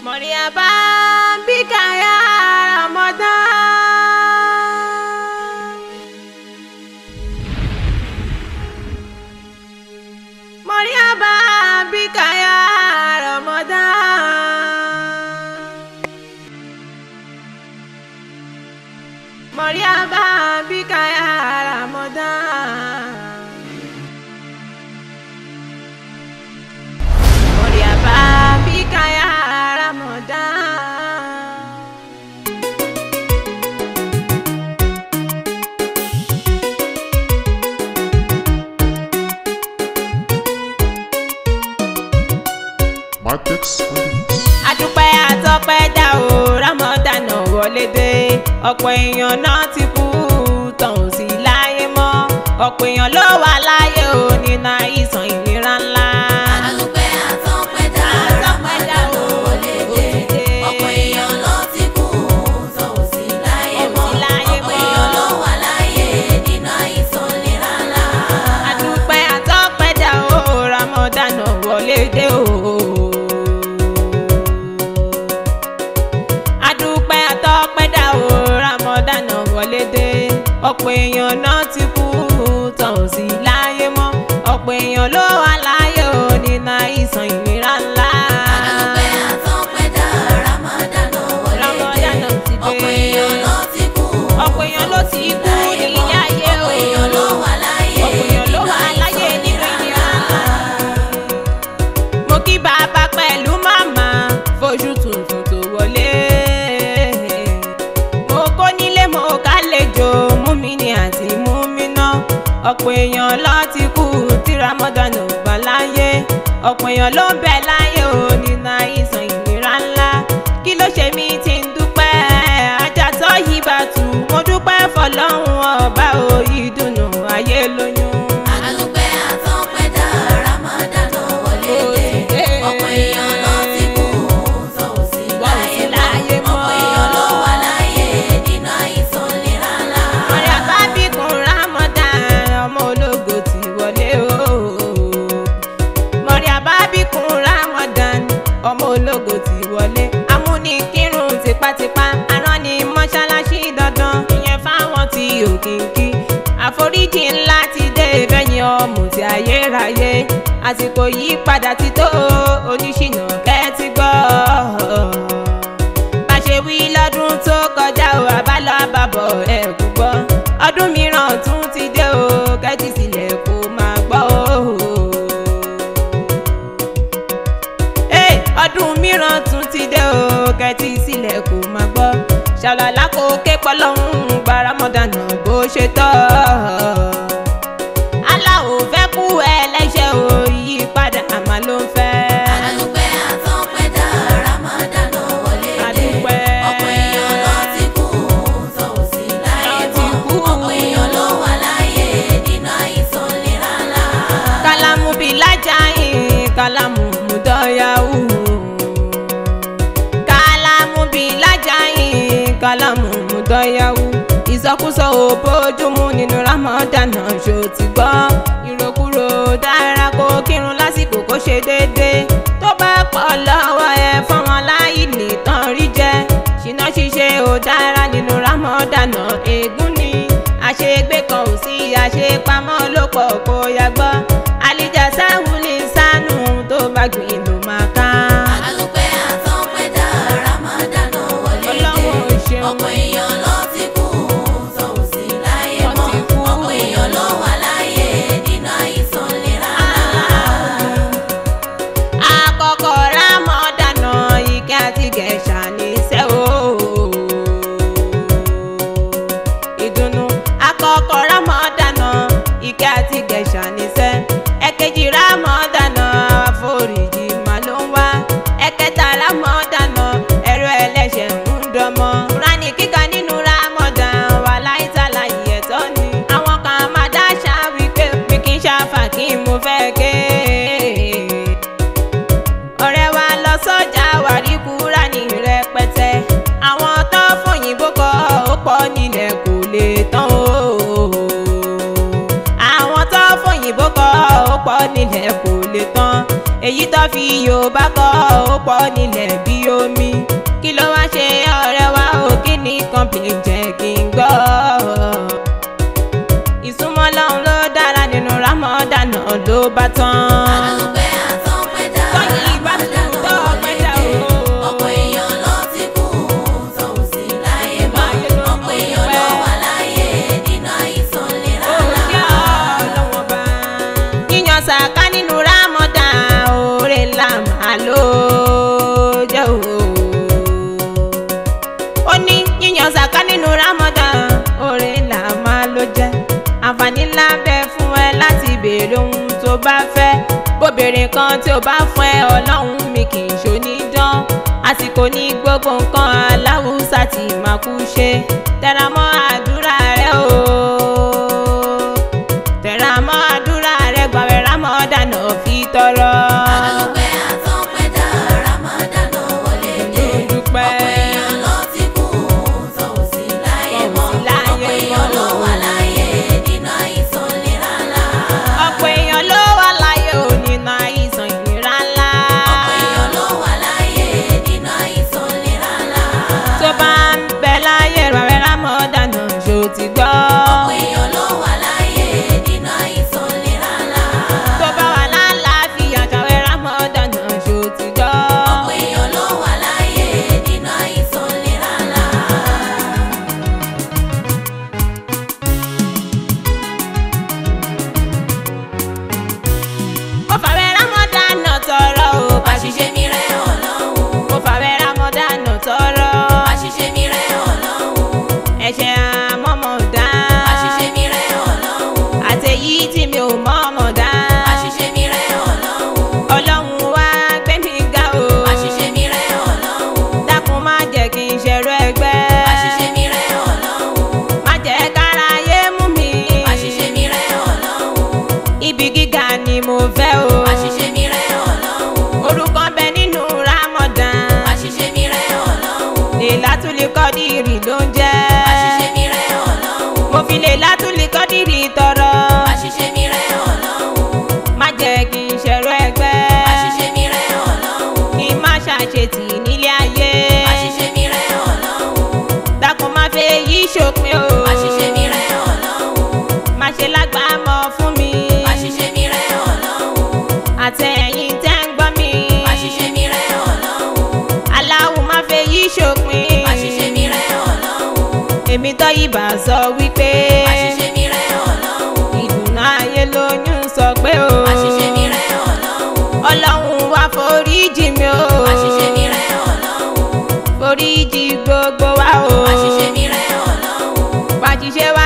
Mọ̀ríyàbá bíkà ya Ramadan. Mọ̀ríyàbá bíkà ya Ramadan. Mọ̀ríyàbá bíkà ya Ramadan. Mọ̀ríyàbá bíkà ya Ramadan. Markex Holdings. adúpẹ́ àtọ́pẹ́ dá o Ramadan wọlé dé ọ̀pọ̀ èèyàn náà ti kú tán ò sí láyé mọ́ ọ̀pọ̀ èèyàn ló wà láyé o nínú àìsàn ìlera ńlá. Adúpẹ́ àtọ́pẹ́dá Ramadan ló wọlé dé. Ọ̀pọ̀ èèyàn ló ti kú tó ò sí láyé mọ́. Ò sí láyé Ọ̀pọ̀ mọ́. èèyàn ló wà láyé nínú àìsàn ìlera ńlá. adúpẹ́ àtọ́pẹ́ dá o Ramadan wọlé dé o. adúpẹ́ àtọ́pẹ́ dá o Ramadan wọlé dé ọ̀pọ̀ èèyàn náà ti kú tán ò sí láyé mọ́ ọ̀pọ̀ èèyàn ló wà láyé o nínú àìsàn ìlera ńlá. Adúpẹ́ àtọ́pẹ́dá Ramadan ló wọlé dé. Ramadan ti dé. Ọ̀pọ̀ èèyàn ló ti kú ọ̀pọ̀ èèyàn ló ti kú nílé ayé o Ọ̀pọ̀ èèyàn ló wà láyé ọ̀pọ̀ èèyàn ló wà láyé nínú ìlera ńlá. mo kí bàbá pẹ̀lú màmá fojú tuntun tó wọlé. mo kó nílé mo kálejò mú mi ní àti mú mi ná. ọ̀pọ̀ èèyàn ló ti kú tí Ramadan ò gbà láyé. ọ̀pọ̀ èèyàn ló ń bẹ láyé o nínú àìsàn ìlera ńlá. kí ló ṣe mí tí ń dúpẹ́ ajásọ́ yìí bá tù mo dúpẹ́ fọlọ́run ọba o ìdùnnú ayé lóyún. Adúpẹ́ àtọ́pẹ́dá Ramadan ló wọlé dé. Ọ̀pọ̀ èèyàn ló ti kú tó ò sí láyé láyé mọ́. mọ́. Ọ̀pọ̀ èèyàn ló wà láyé nínú àìsàn ìlera ńlá. ọ̀rẹ́ àbábíkun Ramadan ọmọ ológo ti wọlé o. mọ̀rẹ́ àbábíkun Ramadan ọmọ ológo ti wọlé. amúnikírun tipátipá arán ni mọ́ṣáláṣí dandan ìyẹn fáwọn tí ò kínkí. àforíjì ńlá ti dé bẹ́yìn ọmọ tí ayérayé àsìkò yìí padà ti tó oníṣìnà kẹ́tí gbọ́ bá ṣe wí lọ́dún tó kọjá o àbálọ àbàbọ̀ ẹ̀ kú gbọ́ ọdún mìíràn tún ti dé o kẹ́tì sílẹ̀ kó máa gbọ́ o. Hey, ọdún mìíràn tún ti dé o kẹ́tì sílẹ̀ kó máa gbọ́ ṣàlàlá kò ké pọ́lọ́hún gbaramọ́dánà bó ṣe tọ́ aláwo fẹ́ kú ẹlẹ́ṣẹ̀ o yí padà àmà ló ń fẹ́. Adúpẹ́ àtọ́pẹ́dá Ramadan ló wọlé dé. Adúpẹ́. Ọ̀pọ̀ èèyàn ló ti kú tó ò sí láyé Ló ti mọ́. kú. Ọ̀pọ̀ èèyàn ló wà láyé nínú àìsàn ìlera ńlá. kalamu bilajayin kalamu mudoyawu kalamu bilajayin kalamu mudoyawu ìsọkúsọ ò bójúmu nínú Ramadan ṣó ti gbọ́ ìrokúrò dára kó kírun lásìkò kó ṣe déédéé tó bá pọ̀ lọ́wọ́ ẹ fáwọn aláìní tán rí jẹ ṣìnà ṣíṣe ò dára nínú Ramadan ègún ni àṣegbé kan ò sí àṣepamọ́ ló pọ̀ kó yàgbọ́ àlìjà sáwùlì sánú tó bá gbìn ló máa ká. Adúpẹ́ àtọ́pẹ́dá Ramadan ló wọlé dé. Ọlọ́run ò ṣeun. Ọ̀pọ̀ èèyàn ló ti kú tó ò sí láyé Wọ́n mọ́. ti kú. Ọ̀pọ̀ èèyàn ló wà láyé nínú àìsàn ìlera ńlá. àkọ́kọ́ rámọ́dánà ike àti gẹ̀ṣà níṣẹ́ o. ìdùnnú àkọ́kọ́ rámọ́dánà ike àti gẹ̀ṣà níṣẹ́ ẹ̀kejì rámọ́dánà àforíjì mà ló ń wá ẹ̀kẹta rámọ́dánà ẹ̀rọ ẹlẹ́ṣẹ̀ ń dọmọ. rani kíkà nínú rámọ́dán wà láìsàlà ìyẹ̀tọ́ ni. àwọn kan máa dáṣà wípé mi kì í ṣàfà kí n mo fẹ́ ké ọ̀rẹ́ wa lọ sọ́jà wàrí kúrà ní rẹpẹtẹ àwọn tó fòyìnbó kọ ó pọ̀ nílẹ̀ kò lè tán o àwọn tó fòyìnbó kọ ó pọ̀ nílẹ̀ kò lè tán èyí tó fi yorùbá kọ́ ó pọ̀ nílẹ̀ bí omi kí ló wá ṣe ọ̀rẹ́ wa ò kí ní complain jẹ́ kí n gbọ́. ìsúnmọ́ lọ́hún ló dára nínú Ramadan ló bá tán. àdúpẹ́ àtọ́pẹ́dá Tọ́yìn ìbá mi Ramadan tó wọlé ọpẹ́dá dé o. ọ̀pọ̀ èèyàn ló ti kú tọ̀hún sí láyé mọ́ Láyé ló ọ̀pọ̀ èèyàn ló dúpẹ́. wà láyé nínú àìsàn lera Òòyà ọlọ́wọ́n bá. yíyan sàká nínú Ramadan oore ńlá màá ló jẹ́ o. ó ní yíyan sàká nínú Ramadan oore ńlá máa ló jẹ́. àǹfààní ńlá bẹ fún ẹ láti béèrè ohun tó bá fẹ́. bóbìnrin kan tí ó bá fún ẹ ọlọ́run mi kì í ṣonídán. àsìkò ní gbogbo nǹkan aláwùsá tí màá kú ṣe. tẹra mọ́ àdúrà rẹ o tẹ̀ra mọ́ àdúrà rẹ̀ gbàwẹ̀ Ramadan fi tọrọ. àdúpẹ́ àtọ́pẹ́dá Ramadan wọlé dé dúpẹ́. ọ̀pọ̀ èèyàn ló ti kú tọ̀hún sí láyé mọ́ Tọ̀hún sí láyé ọ̀pọ̀ èèyàn mọ́. ló wà láyé nínú àìsàn lera ńlá ọ̀pọ̀ èèyàn ló wà láyé ò nínú àìsàn ìlera ńlá. ọ̀pọ̀ èèyàn ló wà láyé nínú àìsàn lera ńlá tó bá ń bẹ láyé gbàwẹ̀ Ramadan ṣó ti gbọ́. ọ̀pọ̀ èèyàn ló wà láyé nínú àìsàn lera ńlá tó bá wà lálàáfíà gbàwẹ̀ Ramadan ṣó ti gbọ́. ọ̀pọ̀ èèyàn ló wà láyé nínú àìsàn lera ńlá. ó fàwẹ̀ Ramadan tọrọ o. àṣìṣe mi rẹ̀ ọlọ́run ó fàwẹ̀ Ramadan tọrọ. àṣìṣe mi rẹ̀ ọlọ́run ẹ̀ṣẹ̀ àmọ́mọ́ dá. àṣìṣe mi rẹ̀ ọlọ́run àtẹ̀yí tí mi ò mọ̀ọ́mọ̀ dá. àṣìṣe mi rẹ̀ ọlọ́run ọlọ́run wá gbé mi ga o. àṣìṣe mi rẹ̀ ọlọ́run dákun má jẹ́ kí n ṣẹ̀rọ ẹgbẹ́. àṣìṣe mi rẹ̀ ọlọ́run má jẹ́ káráyé mú mi. àṣìṣe mi rẹ̀ ọlọ́run ibi gíga ni mo fẹ́ o. àṣìṣe mi rẹ̀ ọlọ́run orúkọ ń bẹ nínú Ramadan. àṣìṣe mi rẹ̀ ọlọ́run Lailatul Qadri ló ń jẹ́. àṣìṣe mi rẹ̀ ọlọ́run mo fi Lailatul Qadri tọrọ. àṣìṣe mi rẹ̀ ọlọ́run má jẹ́ kí n ṣẹ̀rọ ẹgbẹ́. àṣìṣe mi rẹ̀ ọlọ́run kí n má ṣàṣetì nílé ayé. àṣìṣe mi rẹ̀ ọlọ́run dákun má fẹ́ yí ṣòpin o. àṣìṣe mi rẹ̀ ọlọ́run má ṣe lágbàámọ̀ fún mi. àṣìṣe mi rẹ̀ ọlọ́run àtẹ̀yìn tẹ́ ń gbọ́ mi. àṣìṣe mi rẹ̀ ọlọ́run aláwo má fẹ́ yí ṣòpin. àṣìṣe mi rẹ̀ ọlọ́run èmi tó ibà sọ wípé. àṣìṣe mi rẹ̀ ọlọ́run ìdùnnú ayé lóyún sọ pé o. àṣìṣe mi rẹ̀ ọlọ́run ọlọ́run wá foríjì mi o. àṣìṣe mi rẹ̀ ọlọ́run foríjì gbogbo wa o. àṣìṣe mi rẹ̀ ọlọ́run wá jíṣẹ́